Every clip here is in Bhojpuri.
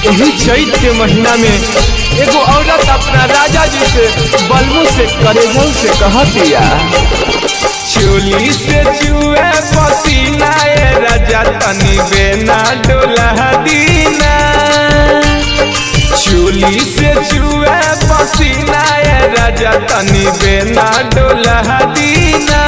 यही चैत के महीना में एगो औरत अपना राजा जी से बलबू से करेजल से कहतिया चोली से चुए पसीना ए राजा तनी बेना डोला दीना चोली से चुए पसीना ए राजा तनी बेना डोला दीना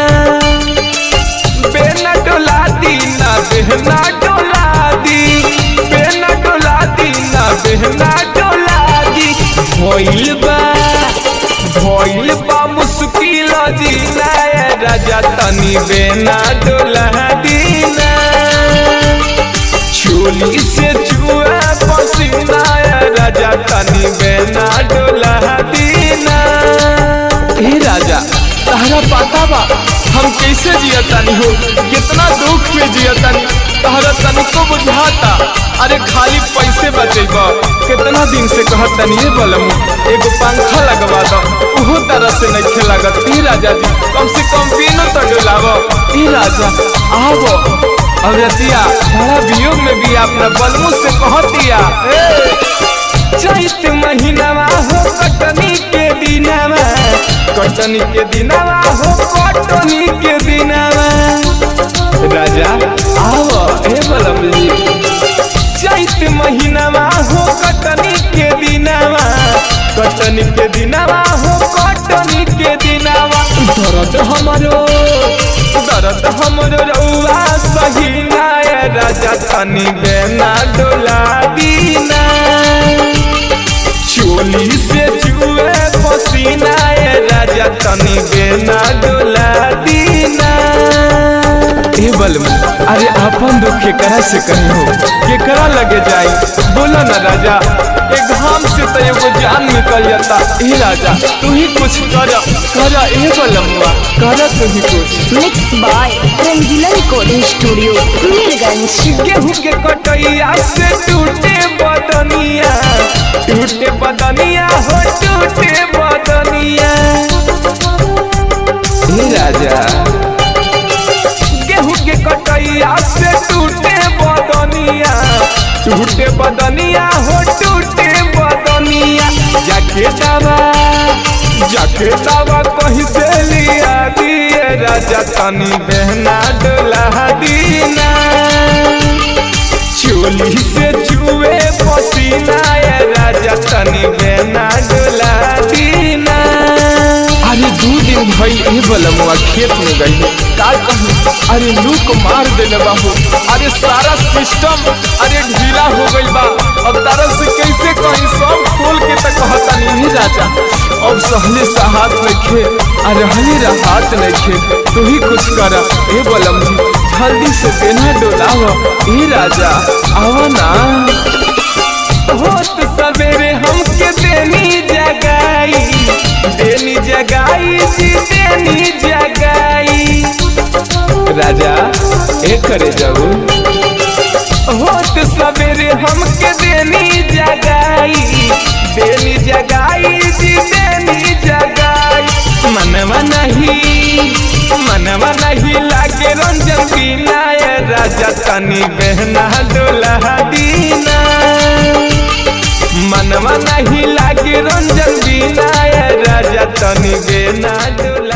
बेना डोला दीना बेहना डोला दी बेना डोला दीना बेहना डोला दी भइल बा भइल बा मुश्किल जीना ए राजा तनी बेना डोला दीना चोली से चुआ पसीना ए राजा तनी बेना डोला दीना ए राजा तहरा पता बा हम कैसे जियतानी हो कितना दुख में जियतानी तहरा तनिको बुझाता अरे खाली पैसे बचेब कितना दिन से कहतनी ये बलम एगो पंखा लगवा दो उहो तरह से नहीं लागत ई राजा जी कम से कम पीनो तो डोलाव ई राजा आवो अवरतिया बड़ा वियोग में भी अपना बलमू से कहतिया चैत महीनावा हो कटनी के दिनावा कटनी के दिनावा हो कटनी के दिनावा राजा आओ हे बलम जी चैत महीनावा हो कटनी के दिनावा कटनी के दिनावा हो कटनी के दिनावा दर्द हमरो दर्द हमरो रउआ सही ना ए राजा तनी बेना डोला दीना चोली से जुए पसीना ए राजा तनी बेना डोला दीना ए बलम अरे अपन दुख केकरा से कही हो केकरा लगे जाई बोला ना राजा एक घाम से तो एगो जान निकल जाता ए राजा तू ही कुछ कर कर ए बलमुआ कर तू ही कुछ mix by Rangila recording studio Mirganj गेहूं के कटैया से टूटे बदनिया टूटे बदनिया हो टूटे बदनिया हे राजा गेहूं के कटैया से टूटे बदनिया टूटे बदनिया हो टूटे बदनिया जाके दवा जाके दवा कहीं से लिया दिए राजा तनी बहना डोला दीना चोली से चुए पसीना ए राजा तनी बेना डोला दीना अरे दू दिन भई ए बलमुआ खेत में गई का कहूँ अरे लूक मार देले बाबू अरे सारा सिस्टम अरे ढीला हो गई बा अब तारा से कैसे कहीं सब खोल के तक कहता नहीं राजा अब सहले सहात नइखे अरे हली राहत नइखे तू ही कुछ कर ए बलम जी जल्दी से बेना डोलाव ए राजा आवा ना होत सवेरे हमके देनी जगाई देनी जगाई जी देनी जगाई राजा ए करे जाऊ होत सवेरे हमके देनी जगाई देनी जगाई जी देनी जगाई मनवा नहीं मनवा नहीं लागे रंजन बिना ए राजा तनी बहना डोला दीना मनवा नहीं लागे रंजन बिना ए राजा तनी बेना डोला